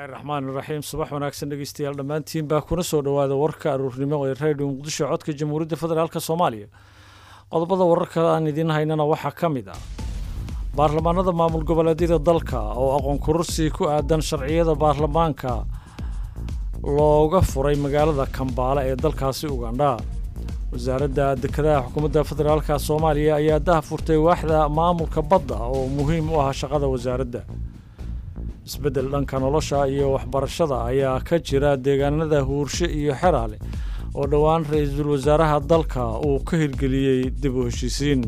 bismillaahi raxmaan iraxiim subax wanaagsan dhegeystayaal dhammaantiin baa kuna soo dhowaada warka aruurnimo ee redio muqdisho codka jamhuuriyadda federaalk soomaaliya qodobada wararka aan idiin haynana waxaa ka mid ah baarlamaanada maamul goboleedyada dalka oo aqoon kororsi ku aadan sharciyada baarlamaanka looga furay magaalada kambaale ee dalkaasi ugandha wasaaradda dekedaha xukuumadda federaalka soomaaliya ayaa daha furtay waaxda maamulka badda oo muhiim u ah shaqada wasaaradda isbeddel dhanka nolosha iyo waxbarashada ayaa ka jira deegaanada huurshe iyo xeraale oo dhowaan ra-iisul wasaaraha dalka uu ka hirgeliyey dib u heshiisiin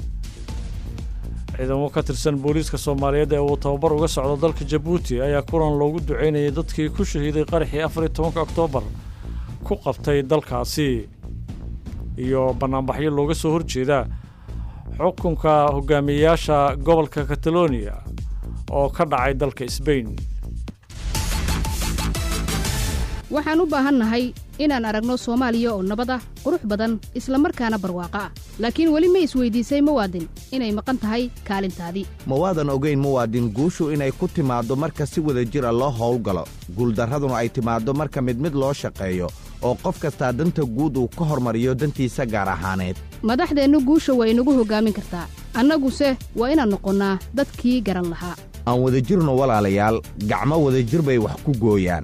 ciidamo ka tirsan booliiska soomaaliyeed ee uu tababar uga socdo dalka jabuuti ayaa kulan loogu duceynayay dadkii ku shahiiday qaraxii afariyo tobanka oktoobar ku qabtay dalkaasi iyo bannaanbaxyo looga soo horjeeda xukunka hogaamiyeyaasha gobolka kataloniya oo ka dhacay dalka sbain waxaan u baahannahay inaan aragno soomaaliya oo nabad ah qurux badan isla markaana barwaaqo ah laakiin weli ma isweydiisay muwaadin inay maqan tahay kaalintaadii ma waadan ogayn muwaadin guushu inay ku timaaddo marka si wada jira loo howlgalo guuldarraduna ay timaaddo marka mid mid loo shaqeeyo oo qof kastaa danta guud uu ka hormariyo dantiisa gaar ahaaneed madaxdeennu guusha waa inagu hoggaamin kartaa annaguse waa inaan noqonnaa dadkii garan lahaa aan wadajirno walaalayaal gacmo wadajir bay wax ku gooyaan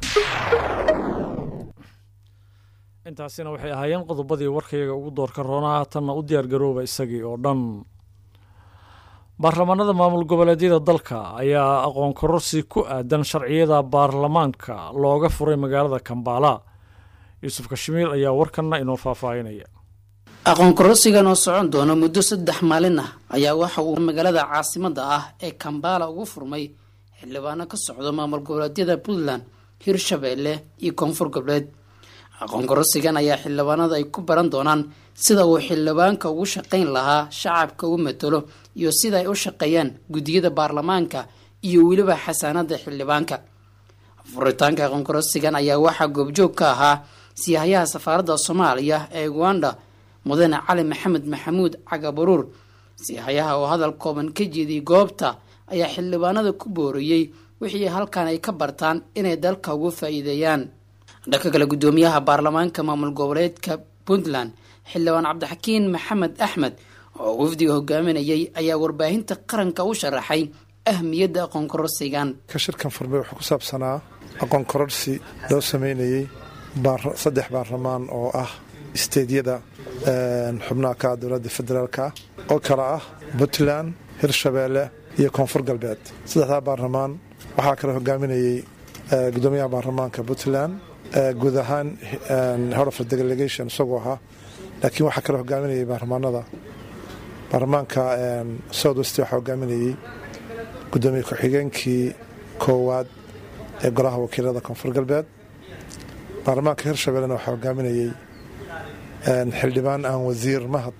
intaasina waxay ahaayeen qodobadii warkayaga ugu doorka roonaa haatanna u diyaargarooba isagii oo dhan baarlamaanada maamul goboleedyada dalka ayaa aqoon kororsi ku aadan sharciyada baarlamaanka looga furay magaalada kambaala yuusuf kashmiir ayaa warkanna inoo faahfaahinaya aqoon kororsigan oo socon doona muddo saddex maalin ah ayaa waxa uu magaalada caasimada ah ee kambaala ugu furmay xildhibaano ka socdo maamul goboleedyada puntland hirshabeelle iyo koonfur goboleed aqoon kororsigan ayaa xildhibaanada ay ku baran doonaan sida uu xildhibaanka ugu shaqayn lahaa shacabka u matalo iyo sida ay u shaqeeyaan guddiyada baarlamaanka iyo weliba xasaanada xildhibaanka furitaanka aqoon kororsigan ayaa waxaa goobjoog ka ahaa siyahayaha safaaradda soomaaliya ee uganda mudane cali maxamed maxamuud cagabaruur siyahayaha oo hadal kooban ka jeediyey goobta ayaa xildhibaanada ku booriyey wixii halkan ay ka bartaan inay dalka ugu faa-iideeyaan dhanka kale guddoomiyaha baarlamaanka maamul goboleedka puntland xildhibaan cabdixakiin maxamed axmed oo wafdiga hogaaminayay ayaa warbaahinta qaranka u sharaxay ahmiyadda aqoon kororsigan ka shirkan furmay wuxuu ku saabsanaa aqoon kororsi loo sameynayey saddex baarlamaan oo ah isteedyada xubnaha ka dowladda federaalka oo kale ah puntland hirshabeelle iyo koonfur galbeed saddexdaa baarlamaan waxaa kale hogaaminayey gudoomiyaha baarlamaanka puntland guud ahaan horofar delegation isagoo ahaa laakiin waxaa kale hogaaminayay baarlamaanada baarlamaanka south west waxaa hogaaminayey gudoomiye ku-xigeenkii koowaad ee golaha wakiilada koonfur galbeed baarlamaanka hirshabellena waxaa hogaaminayey xildhibaan aan wasiir mahad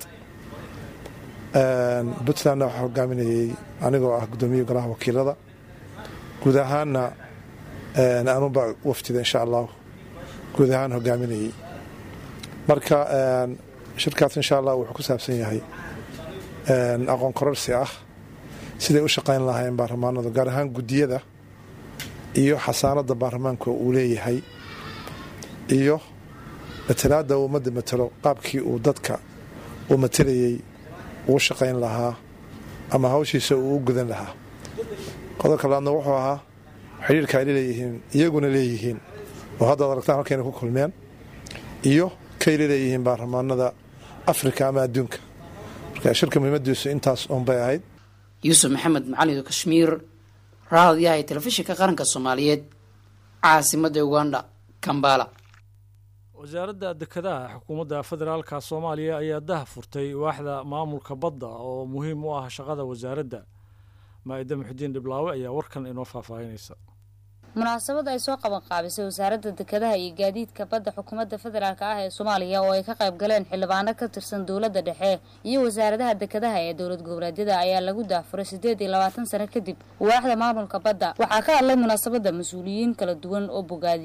puntlandna waxaa hogaaminayey anigoo ah gudoomiye golaha wakiilada guud ahaanna anuba waftida insha allahu guud ahaan hogaaminayey marka shirkaas insha allah wuxuu ku saabsan yahay aqoon kororsi ah siday u shaqayn lahaayeen baarlamaanadu gaar ahaan guddiyada iyo xasaanada baarlamaanka uu leeyahay iyo matalaada uu ummadda matalo qaabkii uu dadka uu matelayey uu shaqayn lahaa ama hawshiisa uu u gudan lahaa qodobka labaadna wuxuu ahaa xidhiirka ay leeyihiin iyaguna leeyihiin oo haddaad aragtaan halkayna ku kulmeen iyo kayla leeyihiin baarlamaanada afrika ama adduunka marka shirka muhiimadiisu intaas uunbay ahayd yuusuf maxamed macalin kashmiir raadiyaha ee telefishinka qaranka soomaaliyeed caasimada uganda kambala wasaaradda dekedaha xukuumadda federaalka soomaaliya ayaa daha furtay waaxda maamulka badda oo muhiim u ah shaqada wasaaradda maa-ida muxudiin dhiblaawe ayaa warkan inoo faahfaahinaysa munaasabad ay soo qaban qaabisay wasaaradda dekedaha iyo gaadiidka badda xukuumadda federaalk ah ee soomaaliya oo ay ka qayb galeen xildhibaano ka tirsan dowladda dhexe iyo wasaaradaha dekedaha ee dowlad goboleedyada ayaa lagu daafuray siddeed iyo labaatan sano kadib waaxda maamulka badda waxaa ka hadlay munaasabadda mas-uuliyiin kala duwan oo bogaadiyey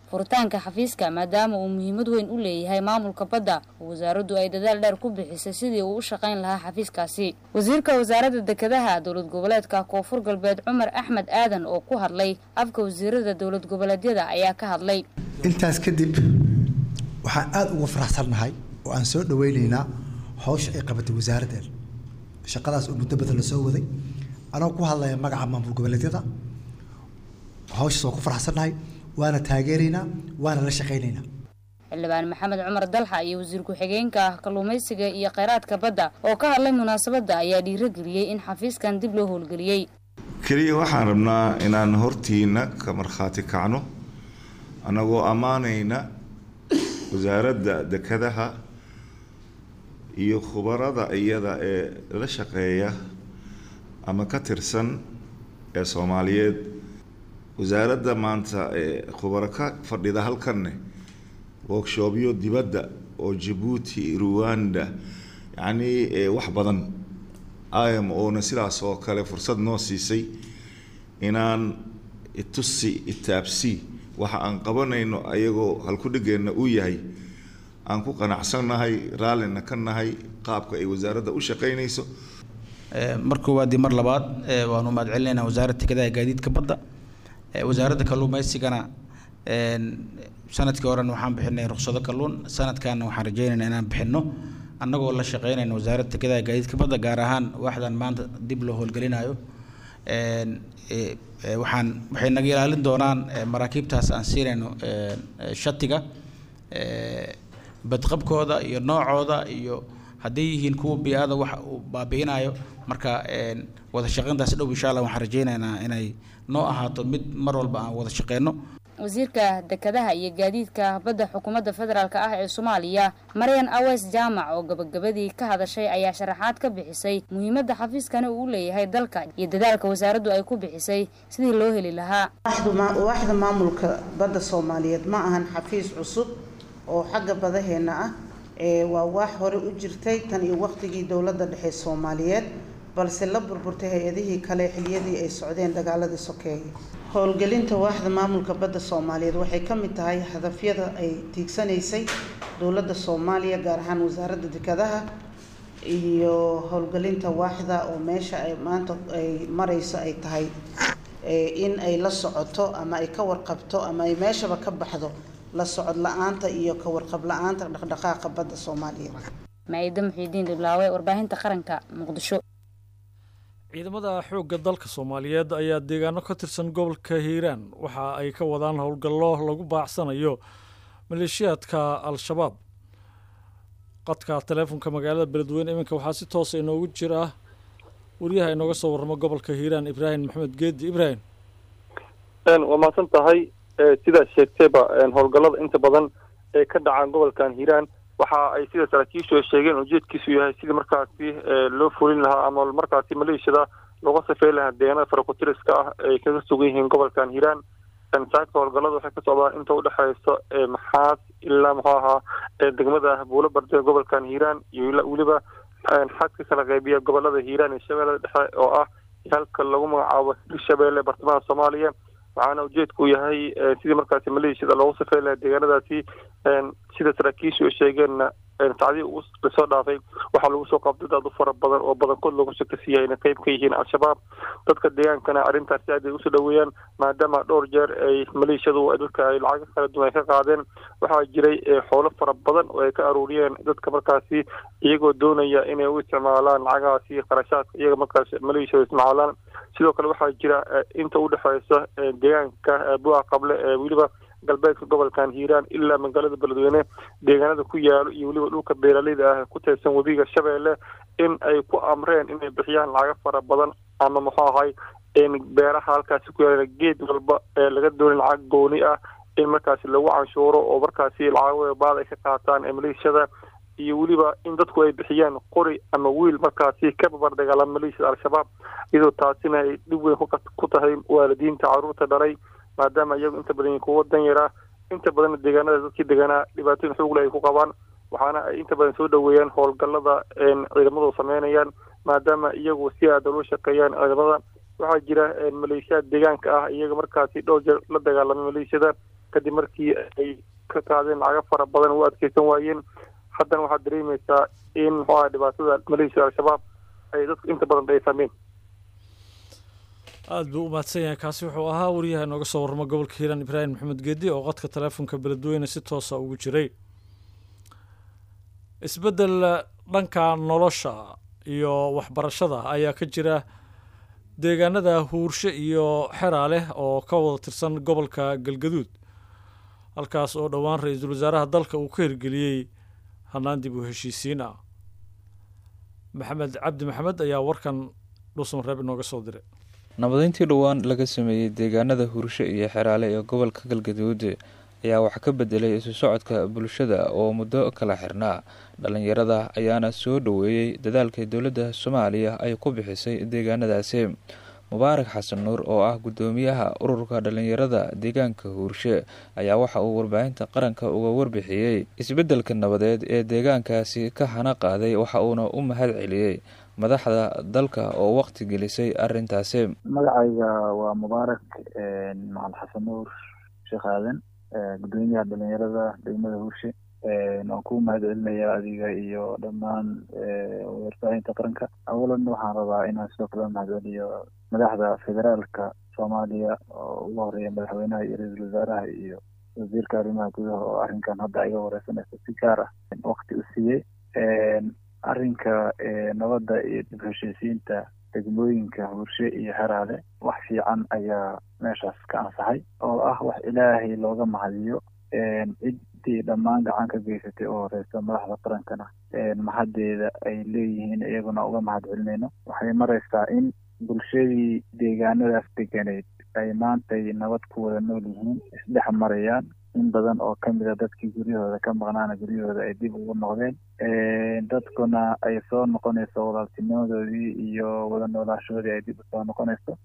furitaanka xafiiska maadaama uu muhiimad weyn u leeyahay maamulka badda oo wasaaraddu ay dadaal dheer ku bixisay sidii uu u shaqayn lahaa xafiiskaasi wasiirka wasaaradda dekedaha dowlad goboleedka koonfur galbeed cumar axmed aadan oo ku hadlay afka wasiirada dowlad goboleedyada ayaa ka hadlay intaas kadib waxaan aada uga faraxsannahay oo aan soo dhaweyneynaa hawsha ay qabatay wasaaraddeena shaqadaas oo muddo badan la soo waday anoo ku hadlaya magaca maamul goboleedyada hawshaas waan ku faraxsannahay waana taageeraynaa waana la shaqaynaynaa xildhibaan maxamed cumar dalxa iyo wasiir ku-xigeenka ah kalluumaysiga iyo kheyraadka badda oo ka hadlay munaasabadda ayaa dhiirageliyey in xafiiskan dib loo howlgeliyey keliya waxaan rabnaa inaan hortiina ka markhaati kacno annagoo ammaanayna wasaaradda dekedaha iyo khubarada iyada ee la shaqeeya ama ka tirsan ee soomaaliyeed wasaaradda maanta ee khubaro ka fadhida halkanne workshoobyo dibadda oo jabuuti ruwanda yacnii wax badan im oona sidaas oo kale fursad noo siisay inaan itusi itaabsi waxa aan qabanayno ayagoo halkudhigeenna uu yahay aan ku qanacsannahay raallina ka nahay qaabka ay wasaaradda u shaqaynayso mar koowaad iyo mar labaad waanu mahad celinaynaa wasaaradda dekedaha gaadiidka badda wasaaradda kalluumaysigana sanadkii horena waxaan bixinay ruksado kalluun sanadkaana waxaan rajeynaynaa inaan bixinno annagoo la shaqeynayna wasaaradda dekedaha gaadiidka badda gaar ahaan waaxdan maanta dib loo howlgelinayo waxaan waxay naga ilaalin doonaan maraakiibtaas aan siinayno shatiga badqabkooda iyo noocooda iyo hadday yihiin kuwa bi-ada wax uu baabi'inayo marka wada shaqeyntaas dhow insha allah waxaan rajeynaynaa inay noo ahaato mid mar walba aan wada shaqeyno wasiirka dekedaha iyo gaadiidka badda xukuumadda federaalk ah ee soomaaliya maryan aweys jaamac oo gabagabadii ka hadashay ayaa sharaxaad ka bixisay muhiimadda xafiiskani uu u leeyahay dalka iyo dadaalka wasaaraddu ay ku bixisay sidii loo heli lahaa waaxda maamulka badda soomaaliyeed ma ahan xafiis cusub oo xagga badaheenna ah waa waax hore u jirtay tan iyo waqtigii dowladda dhexe soomaaliyeed balse la burburtay hay-adihii kale xiliyadii ay socdeen dagaaladii sokeeye howlgelinta waaxda maamulka badda soomaaliyeed waxay ka mid tahay hadafyada ay tiigsanaysay dowladda soomaaliya gaar ahaan wasaaradda dekedaha iyo howlgelinta waaxda oo meesha ay maanta ay marayso ay tahay in ay la socoto ama ay ka warqabto ama ay meeshaba ka baxdo la socod la-aanta iyo ka warqab la-aanta dhaqdhaqaaqa badda soomaaliyeed maa-ida muxiidiin dhiblaawe warbaahinta qaranka muqdisho ciidamada xoogga dalka soomaaliyeed ayaa deegaano ka tirsan gobolka hiiraan waxa ay ka wadaan howlgallo lagu baacsanayo maleeshiyaadka al-shabaab qadka taleefonka magaalada beledweyne iminka waxaa si toosa inoogu jira wariyaha inooga soo warramo gobolka hiiraan ibraahim maxamed geedi ibraahim waa mahadsan tahay sidaad sheegtayba howlgallada inta badan ee ka dhacaan gobolkan hiiraan waxa ay sida saraakiishu ay sheegeen ujeedkiisu yahay sidii markaasi loo fulin lahaa ama markaasi maleeshiyada looga safey lahaa deegaanada farakutiriska ah ay kaga sugan yihiin gobolkan hiiraan saaka howlgallada waxay ka socdaan inta udhexeysa maxaas ilaa muxuu ahaa degmada buulo barde gobolkan hiiraan iyo weliba xadka kala qeybiya gobolada hiiraan iyo shabeellada dhexe oo ah halka lagu magacaabo hirshabeelle bartamaha soomaaliya waxaana ujeedku yahay sidii markaasi maleeshiyada loogu safey lahaa deegaanadaasi sida saraakiishu ay sheegeenna sacdii ugu lasoo dhaafay waxaa lagu soo qabtay dad u fara badan oo badankood loogu shakasiyahay inay qeyb ka yihiin al-shabaab dadka deegaankana arrintaasi aad ay usoo dhaweeyaan maadaama dhowr jeer ay maleeshiyadu dadka ay lacago kala duwan ay ka qaadeen waxaa jiray xoolo fara badan oo ay ka aruuriyeen dadka markaasi iyagoo doonaya inay u isticmaalaan lacagahaasi qarashaadka iyaga markaas maleeshiyadu isticmaalaan sidoo kale waxaa jira inta udhexeysa deegaanka bua qable ee weliba galbeedka gobolkan hiiraan ilaa magaalada beledweyne deegaanada ku yaalo iyo weliba dhulka beeraleyda ah ku teedsan webiga shabeelle in ay ku amreen inay bixiyaan lacago fara badan ama muxuu ahay beeraha halkaasi ku yaala geed walba ee laga doonay lacag gooni ah in markaasi lagu canshuuro oo markaasi lacago baad ay ka qaataan ee maleeshiyada iyo weliba in dadku ay bixiyaan qori ama wiil markaasi ka babar dagaalama maleeshiyada al-shabaab iyadoo taasina ay dhib weyn ku tahay waalidiinta caruurta dhalay maadaama iyagu inta badan kuwa dan yaraa inta badanna deegaanada dadkii deganaa dhibaatooyin xoogle ay ku qabaan waxaana ay inta badan soo dhaweeyaan howlgallada ciidamadu sameynayaan maadaama iyagu si aada loo shaqeeyaan ciidamada waxaa jira maleeshiyaad deegaanka ah iyaga markaasi dhowr jeer la dagaalamay maleeshiyada kadib markii ay ka qaadeen lacago fara badan u adkeysan waayeen haddana waxaad dareemaysaa in muxuu aha dhibaatada maleeshiya al-shabaab ay dadku inta badan ay fahmeen aada buu u mahadsan yahay kaasi wuxuu ahaa wariyaha inooga soo warramo gobolka hiiraan ibraahim maxamed geedi oo qodka taleefonka beledweyne si toosa ugu jiray isbeddel dhanka nolosha iyo waxbarashada ayaa ka jira deegaanada huurshe iyo xeraa leh oo ka wada tirsan gobolka galgaduud halkaas oo dhowaan ra-iisul wasaaraha dalka uu ka hirgeliyey hannaan dib u heshiisiin ah maxamed cabdi maxamed ayaa warkan dhuusan reeb inooga soo diray nabadeyntii dhowaan laga sameeyey deegaanada hurshe iyo xeraale ee gobolka galgaduud ayaa wax ka bedelay isu socodka bulshada oo muddo kala xirnaa dhalinyarada ayaana soo dhoweeyey dadaalka dowladda soomaaliya ay ku bixisay deegaanadaasi mubaarak xasan nuur oo ah guddoomiyaha ururka dhalinyarada deegaanka huurshe ayaa waxa uu warbaahinta qaranka uga warbixiyey isbeddelka nabadeed ee deegaankaasi ka hana qaaday waxa uuna u mahad celiyey madaxda dalka oo waqti gelisay arintaasi magacayga waa mubaarak macalin xasan nuur sheekh aadan guddoomiyaha dhalinyarada degmada huurshe waan ku mahad celinayaa adiga iyo dhammaan warbaahinta qaranka awalan waxaan rabaa inaan sidoo kale mahad celiyo madaxda federaalka soomaaliya oo ugu horeeya madaxweynaha iyo ra-iisul wasaaraha iyo wasiirka arrimaha gudaha oo arrinkan hadda iga wareysanaysa si gaar ah waqti u siiyey arrinka nabadda iyo dib heshiisiinta degmooyinka hurshe iyo heraale wax fiican ayaa meeshaas ka ansaxay oo ah wax ilaahay looga mahadiyo ciddii dhammaan gacan ka geysatay oo horeysa madaxda qarankana mahaddeeda ay leeyihiin iyaguna uga mahad celinayno waxay maraysaa in bulshadii deegaanadaas deganeyd ay maantay nabad ku wada nool yihiin isdhex marayaan in badan oo kamid a dadkii guryahooda ka maqnaana guryahooda ay dib ugu noqdeen dadkuna ay soo noqonayso walaaltinimadoodii iyo wada noolaashoodii ay dib usoo noqonayso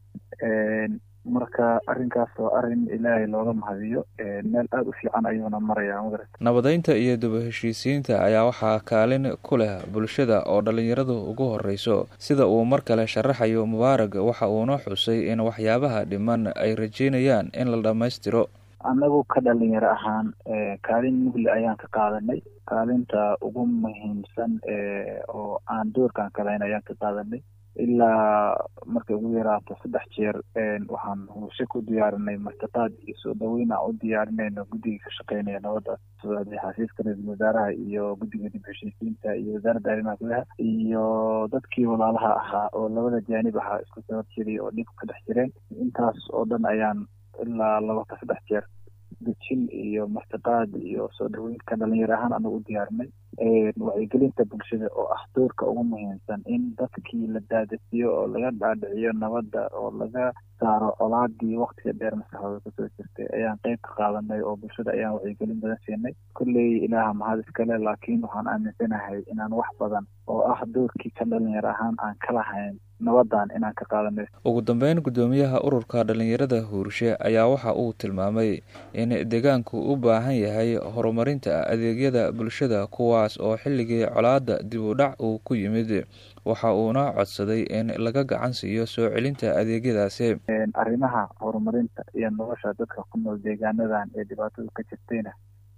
marka arrinkaas oo arrin ilaahay looga mahadiyo meel aada u fiican ayuuna marayaa magarata nabadeynta iyo daba heshiisiinta ayaa waxaa kaalin ku leh bulshada oo dhalinyaradu ugu horeyso sida uu mar kale sharaxayo mubaarag waxa uuna xusay in waxyaabaha dhiman ay rajeynayaan in la dhammaystiro annagu ka dhalinyaro ahaan kaalin mugle ayaan ka qaadanay kaalinta ugu muhiimsan oo aan doorkan kalayn ayaan ka qaadanay ilaa markay ugu yaraato saddex jeer waxaan hurshe ku diyaarinay martiqaad iyo soo dhaweyn aan u diyaarinayno guddiga ka shaqeynaya nabadda socday xafiiska ra-iisul wasaaraha iyo guddiga dib heshiisiinta iyo wasaaradda arrimaha gudaha iyo dadkii walaalaha ahaa oo labada jaanib ahaa isku sabab jiray oo dhib ka dhex jireen intaas oo dhan ayaan ilaa laba ka saddex jeer dejin iyo martiqaad iyo soo dhaweynka dhalinyaro ahaan anagu u diyaarinay wacyigelinta bulshada oo ah doorka ugu muhiimsan in dadkii la daadasiyo oo laga dhaadhiciyo nabadda oo laga saaro colaadii waktiga dheer maskaxdooda kusoo jirtay ayaan qeyb ka qaadanay oo bulshada ayaan wacyigelin badan siinay kolley ilaaha mahad iskale laakiin waxaan aaminsanahay inaan wax badan oo ah doorkii ka dhalinyaro ahaan aan ka lahayn nabadan inaan ka qaadanay ugu dambeyn guddoomiyaha ururka dhalinyarada huurshe ayaa waxa uu tilmaamay in deegaanku u baahan yahay horumarinta adeegyada bulshada kuwaas oo xilligii colaada dib u dhac uu ku yimid waxa uuna codsaday in laga gacan siiyo soo celinta adeegyadaasi arrimaha horumarinta iyo nolosha dadka ku nool deegaanadan ee dhibaatadu ka jirtayna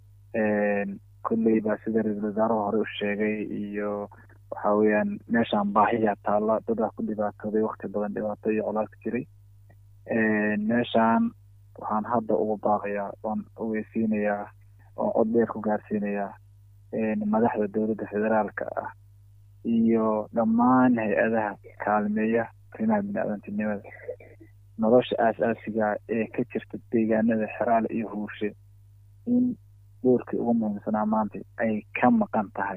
kolley baa sida ra-iisul wasaaruhu hore u sheegay iyo waxa weeyaan meeshaan baahiya taalla dadaa ku dhibaatooday wakti badan dhibaato iyo colaadka jiray meeshaan waxaan hadda ugu baaqayaa oon ogeysiinayaa oon cod dheer ku gaarsiinayaa madaxda dowladda federaalka ah iyo dhammaan hay-adaha kaalmeeya arrimaha bini-aadantinimada nolosha aas-aasiga ee ka jirta deegaanada xeraale iyo huurshe in doorkii ugu muhiimsanaa maanta ay ka maqan tahay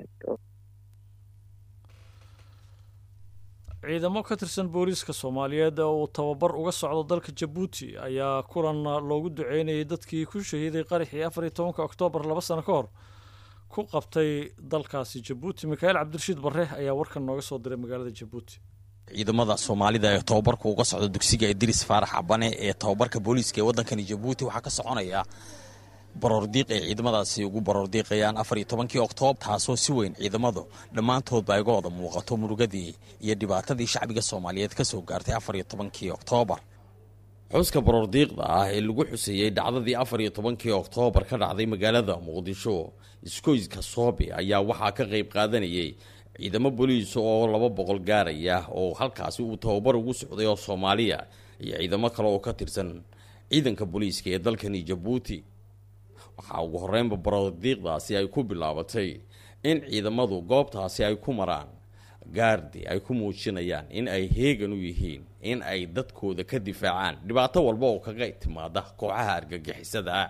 ciidamo ka tirsan booliiska soomaaliyeed oo uu tababar uga socdo dalka jabuuti ayaa kulan loogu duceynayay dadkii ku shahiiday qaraxii afar iyo tobanka oktoobar laba sano ka hor ku qabtay dalkaasi jabuuti mikaa'iil cabdirashiid barre ayaa warkan nooga soo diray magaalada jabuuti ciidamada soomaalida ee tababarka uga socda dugsiga idris faarax cabane ee tababarka booliiska ee waddankani jabuuti waxaa ka soconaya baroordiiq ay ciidamadaasi ugu baroordiiqayaan afar iyo tobankii oktoobar taasoo si weyn ciidamadu dhammaantoodba ay uga wada muuqato murugadii iyo dhibaatadii shacbiga soomaaliyeed ka soo gaartay afar iyo tobankii oktoobar xuska baroordiiqda ah ee lagu xuseeyey dhacdadii afar iyo tobankii oktoobar ka dhacday magaalada muqdisho iskoyska soobe ayaa waxaa ka qeyb qaadanayay ciidamo booliis oo laba boqol gaaraya oo halkaasi uu tababar ugu socday oo soomaaliya iyo ciidamo kale oo ka tirsan ciidanka booliiska ee dalkani jabuuti waxaa ugu horeynba baroordiiqdaasi ay ku bilaabatay in ciidamadu goobtaasi ay ku maraan gaardi ay ku muujinayaan in ay heegan u yihiin in ay dadkooda ka difaacaan dhibaato walba oo kaga timaada kooxaha argagixisada ah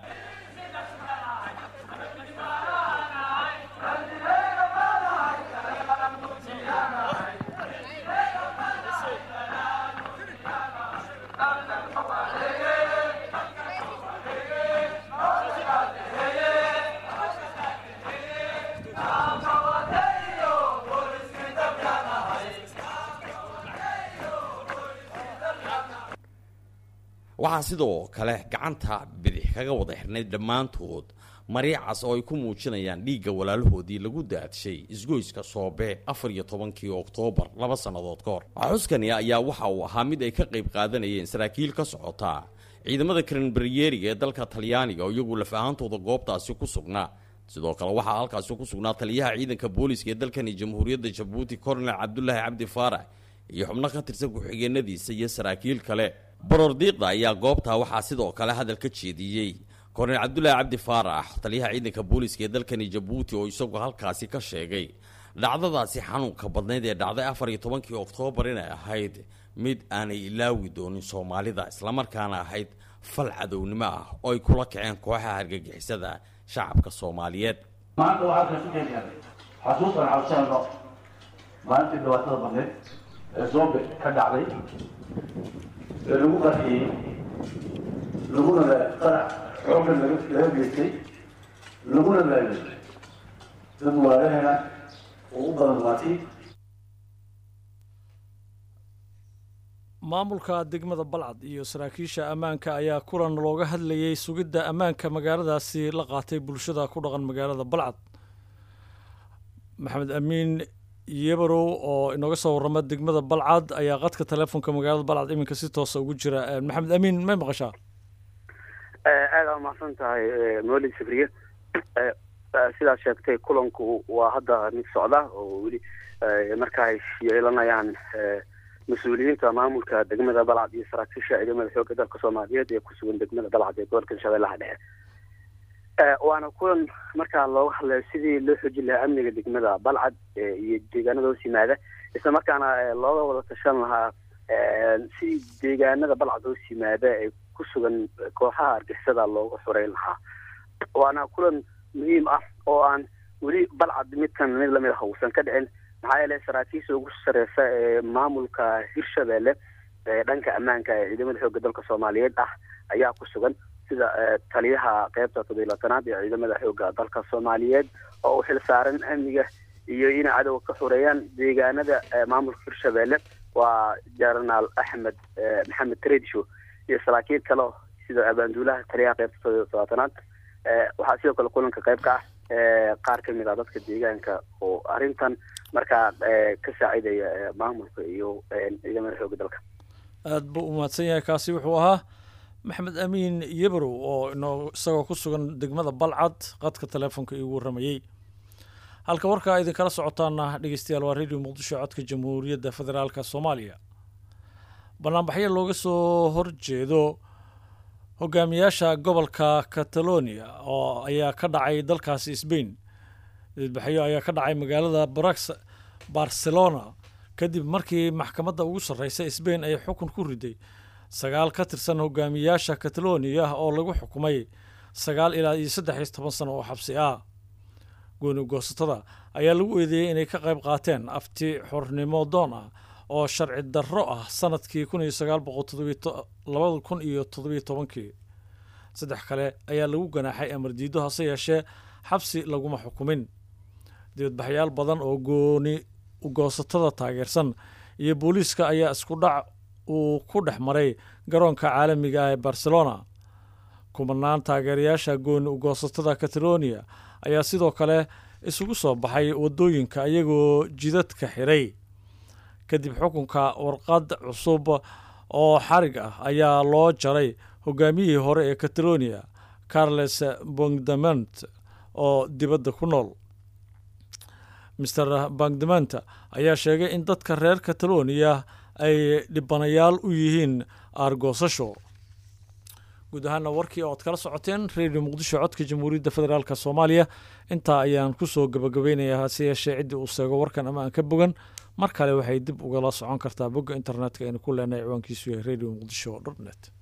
waxaa sidoo kale gacanta bidix kaga wada xirnay dhammaantood mariicas oo ay ku muujinayaan dhiigga walaalahoodii lagu daadshay isgoyska soobe afar iyo tobankii oktoobar laba sannadood ka hor xuskani ayaa waxa uu ahaa mid ay ka qayb qaadanayeen saraakiil ka socotaa ciidamada karenbaryeriga ee dalka talyaaniga oo iyagu laf ahaantooda goobtaasi ku sugnaa sidoo kale waxaa halkaasi ku sugnaa taliyaha ciidanka booliiska ee dalkani jamhuuriyadda jabuuti cornel cabdulaahi cabdi faarax iyo xubno ka tirsan ku-xigeenadiisa iyo saraakiil kale baroordiiqda ayaa goobtaa waxaa sidoo kale hadal ka jeediyey kornel cabdulaahi cabdi faarax taliyaha ciidanka booliiska ee dalkani jabuuti oo isagu halkaasi ka sheegay dhacdadaasi xanuunka badnayd ee dhacday afar iyo tobankii oktoobar inay ahayd mid aanay ilaawi doonin soomaalida islamarkaana ahayd fal cadownimo ah oo ay kula kaceen kooxaha hargagixisada shacabka soomaaliyeed maanta waxaa kasu keenyahay xasuustan cabsano maalintii dhibaatada badneyd ee zombe ka dhacday ee lagu qarxiyey laguna qarax xooggan laga geystay laguna laayay dad waalaheena oo u badan maatay maamulka degmada balcad iyo saraakiisha ammaanka ayaa kulan looga hadlayay sugidda ammaanka magaaladaasi la qaatay bulshada ku dhaqan magaalada balcad maxamed amiin yebarow oo inooga soo warrama degmada balcad ayaa qadka teleefonka magaalada balcad iminka si toosa ugu jira maxamed amiin may maqashaa aada aa mahadsan tahay mawlid sabriye sidaad sheegtay kulanku waa hadda mid socda oo weli marka ay yeelanayaan mas-uuliyiinta maamulka degmada balcad iyo saraakiisha ciidamada xoogga dalka soomaaliyeed ee kusugan degmada balcad ee gobolka shabeellaha dhexe waana kulan markaa looga hadlayo sidii loo xoojin lahaa amniga degmada balcad iyo deegaanada hoos yimaada isla markaana looga wada tashan lahaa sidii deegaanada balcad hoos yimaada ee ku sugan kooxaha argixisada looga xoreyn lahaa waana kulan muhiim ah oo aan weli balcad midkan mid lamid ah uusan ka dhicin maxaa yeele saraakiisha ugu sareysa ee maamulka hirshabelle ee dhanka ammaanka ee ciidamada xoogga dalka soomaaliyeed ah ayaa ku sugan sida taliyaha qeybta toddobiilatanaad ee ciidamada xoogga dalka soomaaliyeed oo u xil saaran amniga iyo inay cadowga ka xoreeyaan deegaanada maamulka hirshabelle waa jenaraal axmed maxamed tredisho iyo saraakiil kale sida abaanduulaha taliyaha qeybta toddobiilatanaad waxaa sidoo kale kulanka qayb ka ah qaar ka mid ah dadka deegaanka oo arrintan markaa ka saacidaya maamulka iyo ciidamada xoogga dalka aada buu u mahadsan yahay kaasi wuxuu ahaa maxamed amiin yebrow oo inoo isagoo ku sugan degmada balcad qadka teleefonka iigu warramayey halka warkaa idinkala socotaana dhegeystayaal waa radio muqdisho codka jamhuuriyadda federaalka soomaaliya banaanbaxyo looga soo horjeedo hogaamiyaasha gobolka catalonia oo ayaa ka dhacay dalkaasi sbain didbaxyo ayaa ka dhacay magaalada brax barcelona kadib markii maxkamadda ugu sarreysa sbain ay xukun ku riday sagaal ka tirsan hogaamiyaasha catalonia oo lagu xukumay sagaal ilaa iyo saddex iyo toban sano oo xabsi ah gooni goosatada ayaa lagu eedeeyey inay ka qayb qaateen afti xornimo doon ah oo sharci darro ah sanadkii kun iyo sagaal boqol labada kun iyo toddobiyo tobankii saddex kale ayaa lagu ganaaxay amar diido hase yeeshee xabsi laguma xukumin dibadbaxyaal badan oo gooni goosatada taageersan iyo booliiska ayaa isku dhac uu ku dhex maray garoonka caalamiga ah ee barcelona kumanaan taageerayaasha gooni ugoosatada catalonia ayaa sidoo kale isugu soo baxay waddooyinka iyagoo jidadka xiray kadib xukunka warqad cusub oo xarig ah ayaa loo jaray hogaamiyihii hore ee catalonia carles bongdament oo dibadda ku nool master bangdament ayaa sheegay in dadka reer catalonia ay dhibanayaal u yihiin aargoosasho guud ahaana warkii ood kala socoteen redio muqdisho codka jamhuuriyadda federaalk soomaaliya intaa ayaan kusoo gabagabeynayaa hase yeeshee ciddii uu seego warkan ama aan ka bogan mar kale waxay dib ugala socon kartaa bogga internetka aynu ku leenahay ciwaankiisu yahay radio muqdisho dot net